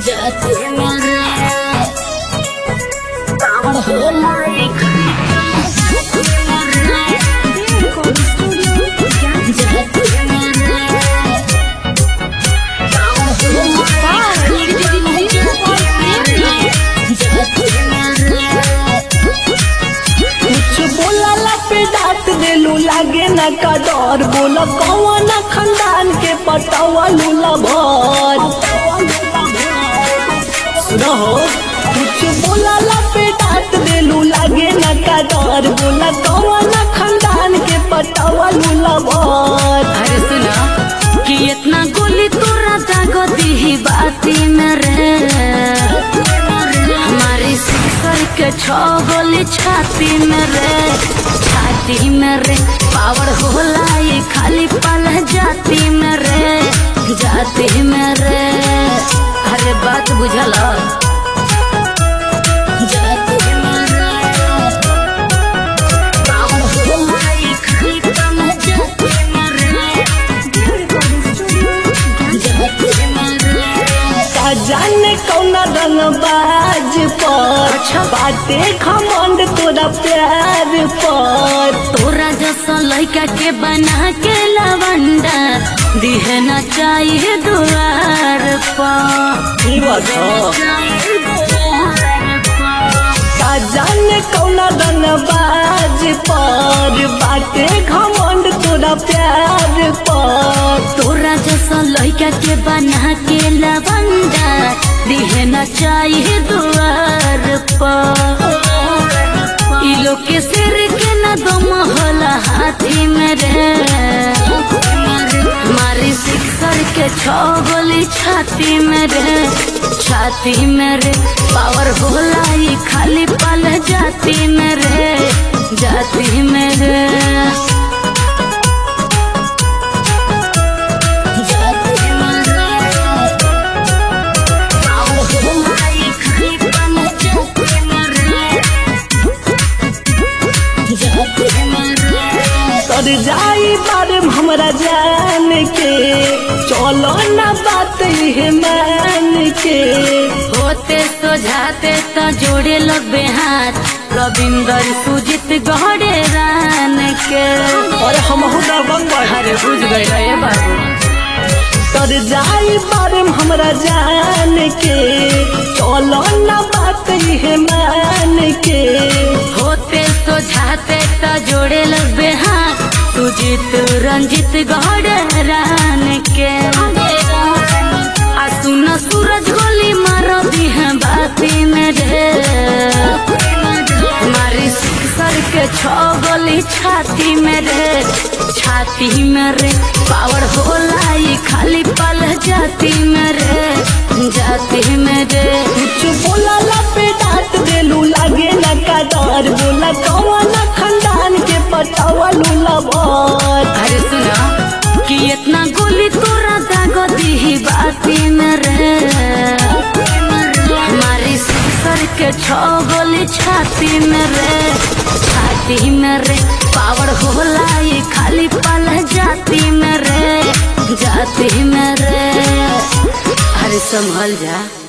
जाते मेरे कावड़ हो माई जाते मेरे कावड़ हो माई जाते मेरे कुछ बोला पे डांट देलू लागे न का डर बोल कौन खानदान के पटावा लूला भर सुनो कुछ बोला पे डांट देलू लागे न का डर बोल कौन खानदान के पटावा लूला भर अरे सुना कि इतना गोली तोरा दागो दी बाती में रे हमारी सिसर के छो गोली छाती में रे छाती में रे पावर होला ये खाली पल जाती में रे जाती में रे अरे बात बुझल जाती में रे पावर होला ये खाली पल जाती में रे जाती में रे का जाने कौन रंग बाज पर अच्छा। बाटे खमंड तोरा प्यार पर तोरा जैसा लड़का के बना के लवंडा दिहे न चाहिए दुआर पर ई बताओ का जाने कौन रंग बाज पर बाटे घमंड तोरा प्यार पर तोरा जैसा लड़का के बना के लवंडा दिहे न चाहिए दुआर पर ई लोग के सिर के न दम होला हाथी में रे मारी सिक्सर के छो गोली छाती में रे छाती में रे पावर होला ई खाली पल जाती में रे जाती में रे जाती में रे पावर होला ई खाली पल जाती में रे जाती में रे कर जाई बारे हमरा जान के चलो ना बात ये मान के होते सोझाते तो जोड़े लगबे हाथ रविंदर सुजित गहरे रान के और हम बंग अरे बुझ गए रे बाबू कर जाई बारे हमरा जान के चलो ना बात ये मान के होते सोझाते तो जोड़े लगबे हाथ सुजित रंजित गहरे रान के आ सुन सूरज गोली मारो दी है बाती में रे मारी सर के छो गोली छाती में रे छाती में रे पावर होला ई खाली पल जाती में रे जाती में रे कुछ बोला पे डांट देलू लागे ना का डर बोला कौन खानदान के पटावा लूला भर अरे सुना कि इतना गोली तोरा दागो दी बाती में रे हमारी सर के छो गोली छाती में रे छाती में रे पावर होला ई खाली पल जाती में रे जाती में रे अरे संभल जा